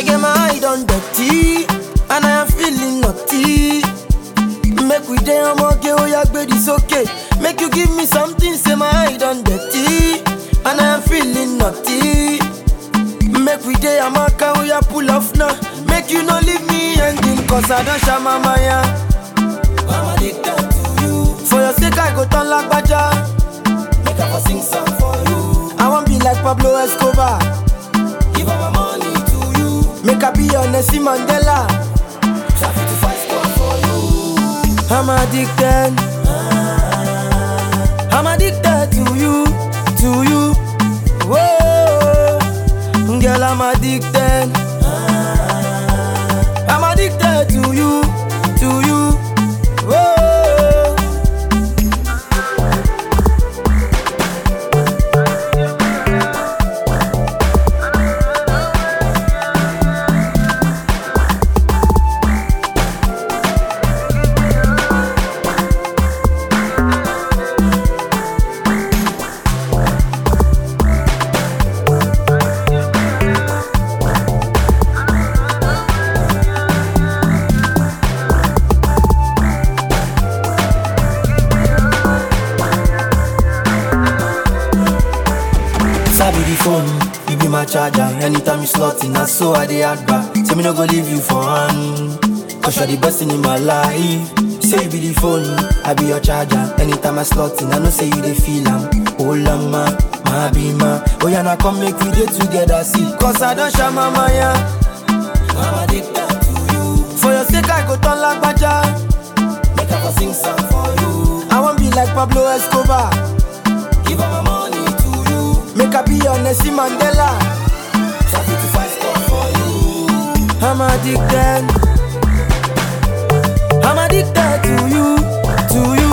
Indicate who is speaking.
Speaker 1: Shake my eye on dirty, and I am feeling naughty. Make we day I'm okay, oh yeah, baby, it's okay. Make you give me something, say my eye on dirty, and I am feeling naughty. Make we day I'm okay, oh yeah, pull off now. Make you no leave me hanging, cause I don't share my maya. I'm addicted to you. For your sake, I go turn like Baja. Make I for sing song for you. I want be like Pablo Escobar. Give all my money to you. Make I be your Nelson Mandela. Traffic to fight score for you. I'm addicted. I'm addicted to you, to you. Whoa, girl, I'm addicted. I'm addicted to you, to you. Whoa. Sabi the phone, you be my charger. Anytime you slot in, that's so I dey add back. Say me no go leave you for hand. Cause you're the best thing in my life. Say you be the phone, I be your charger. Anytime I slot in, I know say you dey feel am. Oh lama, my be ma. Oh yeah, now come make we dey together, see. Cause I don't share my maya. I'm addicted to you. For your sake, I go turn like Baja. Make I for sing song for you. I want be like Pablo Escobar. Give all my money to you. Make I be your Nelson Mandela. Traffic to fight score for you. I'm addicted. I'm addicted to you, to you.